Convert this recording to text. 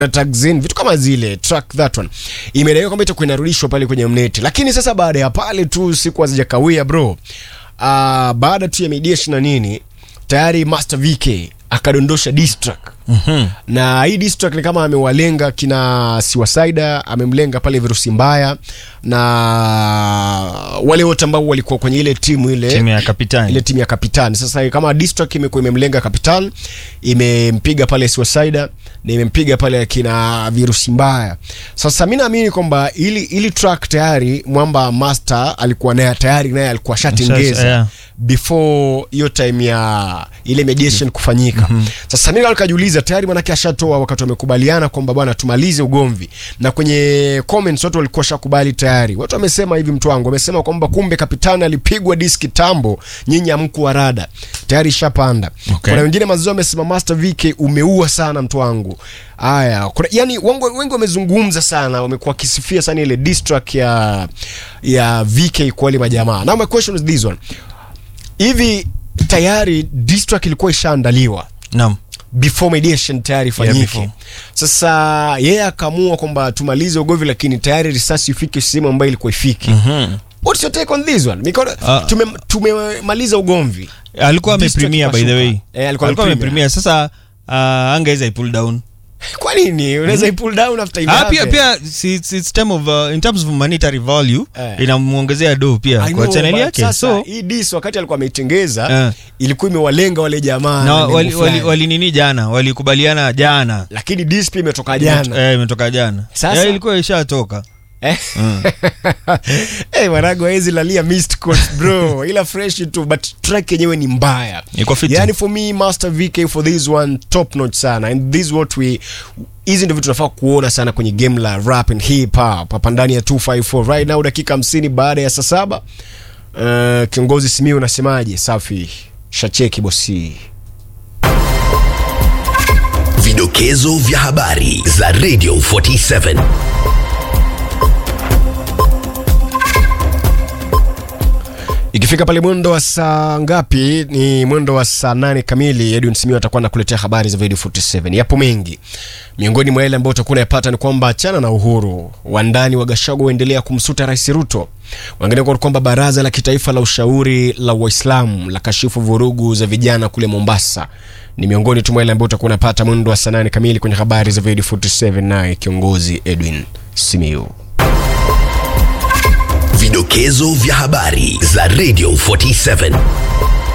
Taxin, vitu kama zile track that one imedaiwa kwamba itakuwa inarudishwa pale kwenye mneti, lakini sasa baada ya pale tu siku hazijakawia bro, uh, baada tu ya mediation na nini tayari Master VK akadondosha diss track Mhm. na hii diss track ni kama amewalenga kina Siwasaida, amemlenga pale virusi mbaya na wale wote ambao walikuwa kwenye ile timu ile Timu ya kapitani. ile timu ya kapitani. Sasa kama diss track imekuwa imemlenga kapitan, imempiga pale Siwasaida na imempiga pale akina virusi mbaya. Sasa mi naamini kwamba ili ili track tayari mwamba Master alikuwa naye tayari naye alikuwa shatengeza yeah. before hiyo time ya ile mediation kufanyika. Sasa mimi nikajiuliza tayari manake ashatoa wakati wamekubaliana kwamba bwana tumalize ugomvi, na kwenye comments watu walikuwa shakubali tayari. Watu wamesema hivi, mtu wangu wamesema kwamba kumbe kapitani alipigwa diski tambo, nyinyi hamku rada tayari ishapanda. Okay. Kuna wengine mazao wamesema Master VK umeua sana mtu wangu. Haya, kuna yani wengi wengi wamezungumza sana, wamekuwa wakisifia sana ile diss track ya ya VK kwa wale majamaa. Now my question is this one hivi tayari diss track ilikuwa ishaandaliwa Naam. before mediation tayari ifanyike before. sasa yeye akaamua kwamba tumalize ugovi lakini tayari risasi ifike sehemu ambayo ilikuwa ifiki Mhm. what's your take on this one Because Ah. tume tumemaliza ugomvi alikuwa Diss track amepremia by the ikashuka. way Eh, alikuwa alikuwa amepremia. amepremia sasa uh, angeweza ipull down kwa nini unaweza mm pull down after ah, pia imave? pia si, it's, it's time of, uh, in terms of monetary value Eh. inamuongezea do pia I kwa know, channel but yake sasa, so hii diss wakati alikuwa ameitengeza Eh. ilikuwa imewalenga wale jamaa na na wali, lengo wali, fulani. wali nini jana walikubaliana jana lakini diss pia imetoka jana Eh, imetoka jana Sasa- yeah, ilikuwa ishatoka Eh? Eh, mwanangu hawezi lalia missed calls bro ila fresh tu but track yenyewe ni mbaya Iko fiti. yani for me master vk for this one top notch sana and this is what we hizi ndio vitu tunafaa kuona sana kwenye game la rap and hip hop hapa ndani ya 254 right now dakika 50 baada ya saa saba uh, kiongozi simiu unasemaje safi shacheki bosi Vidokezo vya habari za Radio 47. ikifika pale mwendo wa saa ngapi ni mwendo wa saa nane kamili edwin simio atakuwa anakuletea habari za video 47 yapo mengi miongoni mwa yale ambayo utakuwa unayapata ni kwamba achana na uhuru wandani wa gashago waendelea kumsuta rais ruto wengine kwa kwamba baraza la kitaifa la ushauri la waislamu la kashifu vurugu za vijana kule mombasa ni miongoni tu mwa yale ambayo utakuwa unapata mwendo wa saa nane kamili kwenye habari za video 47 naye kiongozi edwin simiu Vidokezo vya habari za Radio 47.